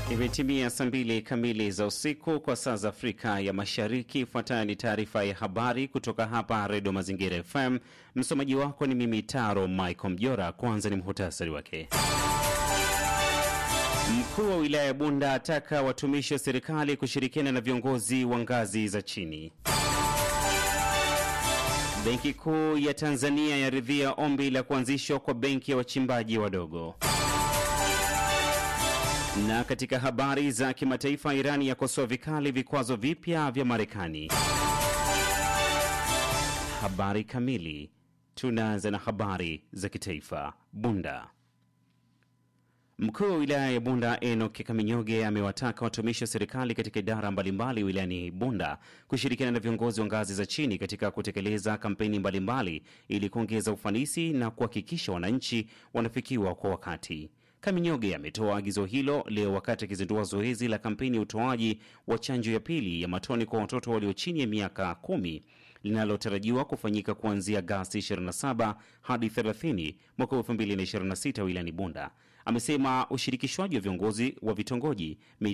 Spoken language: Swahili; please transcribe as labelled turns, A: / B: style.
A: Imetimia saa mbili kamili za usiku kwa saa za Afrika ya Mashariki. Ifuatayo ni taarifa ya habari kutoka hapa Redio Mazingira FM. Msomaji wako ni mimi Taro Michael Mjora. Kwanza ni muhutasari wake. Mkuu wa wilaya ya Bunda ataka watumishi wa serikali kushirikiana na viongozi wa ngazi za chini. Benki Kuu ya Tanzania yaridhia ombi la kuanzishwa kwa benki ya wachimbaji wadogo. Na katika habari za kimataifa, Irani yakosoa vikali vikwazo vipya vya Marekani. Habari kamili. Tunaanza na habari za kitaifa. Bunda. Mkuu wa wilaya ya Bunda Enoch Kaminyoge amewataka watumishi wa serikali katika idara mbalimbali wilayani Bunda kushirikiana na viongozi wa ngazi za chini katika kutekeleza kampeni mbalimbali ili kuongeza ufanisi na kuhakikisha wananchi wanafikiwa kwa wakati. Kaminyoge ametoa agizo hilo leo wakati akizindua zoezi la kampeni ya utoaji wa chanjo ya pili ya matone kwa watoto walio chini ya miaka kumi linalotarajiwa kufanyika kuanzia Agasti 27 hadi 30 mwaka 2026 wilayani Bunda. Amesema ushirikishwaji wa viongozi wa vitongoji